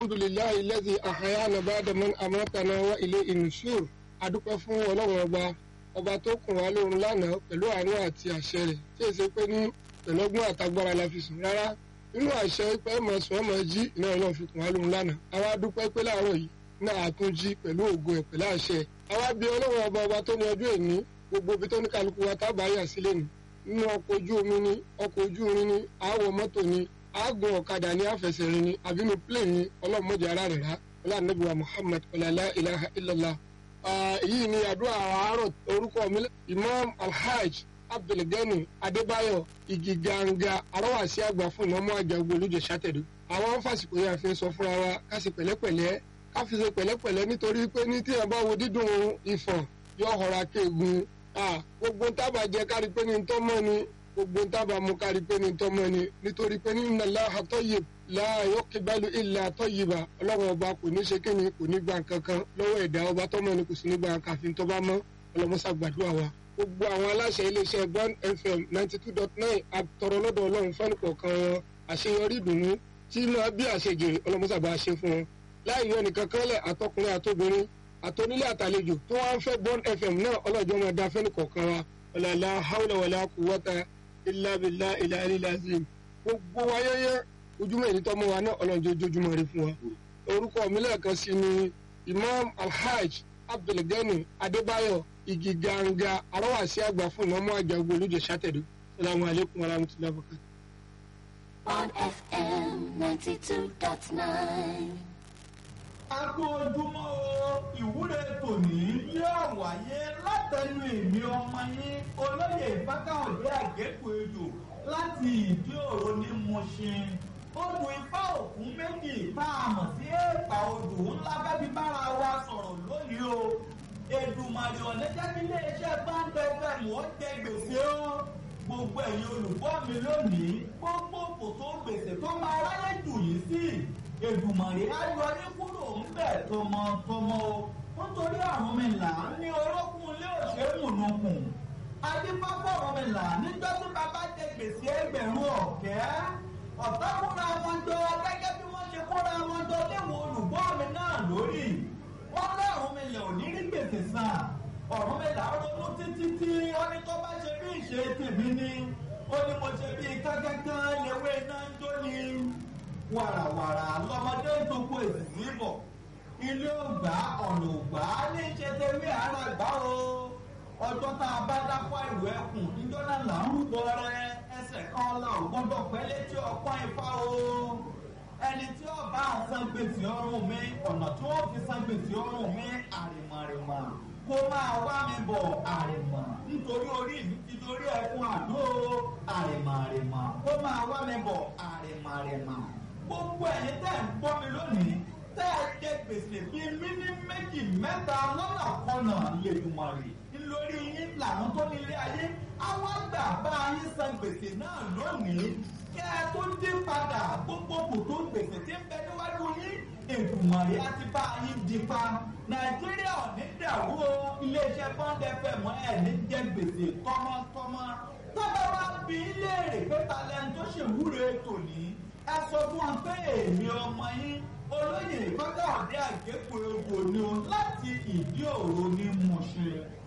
alhamdulilayi lẹ́sìn àhàyànà bàdàmọ́n àmọ́tànà wa ilé ìnùsùr adúpẹ́ fún ọlọ́run ọba ọba tó kùn wá lóorun lánàá pẹ̀lú àánú àti àṣẹ rẹ̀ tí èsì pé ní pẹ̀lọ́gbọ́n àtagbára la fi sùn rárá nínú àṣẹ pé mọ̀ sùn ọmọ jí iná ọlọ́run fi kùn wá lóorun lánàá àwa dúpẹ́ pé láàárọ̀ yìí náà àtúnjí pẹ̀lú ògo ẹ̀ pẹ̀lú àṣẹ àwa bí ọlọ́run ọba ọba tó ní ọjọ́ èní gbogbo ibi tó ní kálukú wa tábà yà sílẹ̀ ni nínú ọkọ̀ ojú omi ni ọkọ̀ ojú irin ni àwọ̀ mọ́tò ni àágùn ọ̀kadà ní àfẹsẹ̀rin ni àbínú plane ni ọlọ́mọdé ara rẹ̀ rá ọlọ́ànàbíwá muhammad ọ̀làlá ilaha illallah. èyí ni àdúrà àárọ̀ orúkọ mi imam alhaj abdulgani adébáyọ̀ igi ganga arọ́wàsí àgbà fún ìmọ̀mọ́ àjàgbó olùjẹ sátẹ̀dù. àwọn fásitì yẹn fi ń sọ fúnra wa ká sì pẹ̀lẹ́pẹ̀lẹ́ ká fi ṣe pẹ̀lẹ́pẹ̀lẹ́ nítorí pé ní tí ẹ bá wo dídùn ìfọ̀n yóò họra kéegun gbogbo tábà jẹ kárí pé ní tọ́mọ́ ni gbogbo tábà mú kárí pé ní tọ́mọ́ ni nítorí pé ní nàlá àtọ́yè láàyò kíbalù ilẹ̀ àtọ́yìbà ọlọ́run ọba kò ní ṣe kí ni kò ní gba nǹkan kan lọ́wọ́ ẹ̀dá ọba tọ́mọ́ ni kò sí ní gba káfíń tọ́ba mọ́ ọlọ́mọṣà gbàdúrà wa. gbogbo àwọn aláṣẹ iléeṣẹ́ bond fm ninety two dot nine àtọ̀rọ̀ lọ́dọ̀ ọlọ́run fẹ́ni kọ̀ọ̀kan wọn àṣeyọrí ìdùnnú tí máa bí àṣejèrè ọlọ́mọṣà bá ṣe fún wọn. láì yọ nìkan kánlẹ̀ àtọkùnrin àtobìnrin àtọ́nílé àtàlejò tó wá ń fẹ́ bond fm náà ọlọ́jọ́ máa da fẹ́ni kọ̀ọ̀kan wa ọ̀làlá haúlẹ̀ wàlá kùwọ́ta ìlàbìlà ìlàlílàzìm gbogbo wáyẹ́yẹ́ ojúmọ́ èyí tọ́mọ wa náà ọlọ́jọ́ ojoojúmọ́ rí fún wa. orúkọ mi lẹ́ẹ̀kan sí ni imam alhaj abdulgani adébáyọ̀ igi ganga arọ́wàsí àgbà fún ìmọ̀mọ́ àjàgbó olùjẹ sátẹ̀dù salamu alaykum wa rahmatulahi wa barakatuh. on FM 92.9. Agbó ojúmọ́ o, ìwúre tòní yóò wáyé látẹnu èmi ọmọ yín olóyè Fákáhùndé Àgékù Ejò láti ìdí òro ní Mùṣin. Odò ifá òkun méjì tá a mọ̀ sí èèpà odò ńlá bẹ́bí bára wa sọ̀rọ̀ lónìí o. Èdùmàrè ọ̀nẹ́jẹ́ bí iléeṣẹ́ Báńdẹ̀ FM ó jẹ gbèsè o. Gbogbo ẹ̀yin olùgbọ́ mi lónìí, gbogbo kòtò gbèsè tó máa ráyè jù yìí sí èdùmàrè ayọ̀rí kúrò ńbẹ̀ tọmọtọmọ o nítorí àrùn mi là ń ní orókùn ilé òṣèmùnùkùn adébáfọ̀ ọ̀rọ̀ mi là níjọ́ tí bàbá jẹ gbèsè ẹgbẹ̀rún ọ̀kẹ́ ọ̀tá kúra wọn jọ gẹ́gẹ́ bí wọ́n ṣe kúra wọn jọ léwu olùgbọ́ mi náà lórí wọ́n lọ́rùn mi lè ò ní rí gbèsè sàn ọ̀rùn mi là ń ronú títí tí wọ́n ní tó bá ṣe bí ìṣe tèmi ni ó ní mo ṣe bí kánkán lewé náà ń jó ni wàràwàrà lọmọdé ń toko èsì bọ̀ ilé ògbà ọ̀nà ògbà ní ṣe tẹ̀wé ara gbà o ọjọ́ tá a bá dápọ̀ ìlú ẹkùn níjọ́ náà là ń rúbọ rẹ ẹsẹ̀ kan là ò gbọ́dọ̀ pẹ́ létí ọpọ́n ifá o ẹni tí ó bá ń san gbèsè ọrùn mi ọ̀nà tí wọ́n fi san gbèsè ọrùn mi àrìmọ̀rìmọ̀ kó máa wá mi bọ̀ àrìmọ̀ nítorí orí mi ti dorí ẹkùn àdó àrìmọ̀rìmọ̀ kó máa wá mi bọ̀ àrìmọ̀rìmọ̀ gbogbo ẹ̀yin tẹ́ ń gbọ́ mi lónìí tẹ́ ẹ jẹ gbèsè bíi mímí méjì mẹ́ta lọ́nà kọ́nà lèdùmọ̀rì lórí yín làwọn tó nílé ayé àwọn àgbà bá yín san gbèsè náà lónìí kẹ́ ẹ tó dé padà gbogbo kòtò gbèsè tí ń bẹ níwájú yín èdùmọ̀rì á ti bá yín dípa nàìjíríà ò ní dàrú o iléeṣẹ́ bond fm ẹ̀ ní jẹ gbèsè tọmọtọmọ tọ́ba wa bí léèrè pé talẹ́ni tó ṣèwúre tòní ẹ sọ fún wọn pé èmi ọmọ yín olóyè Fákáhùndé Àgékù Ejò ni o láti ìdí òro ní Mùṣin.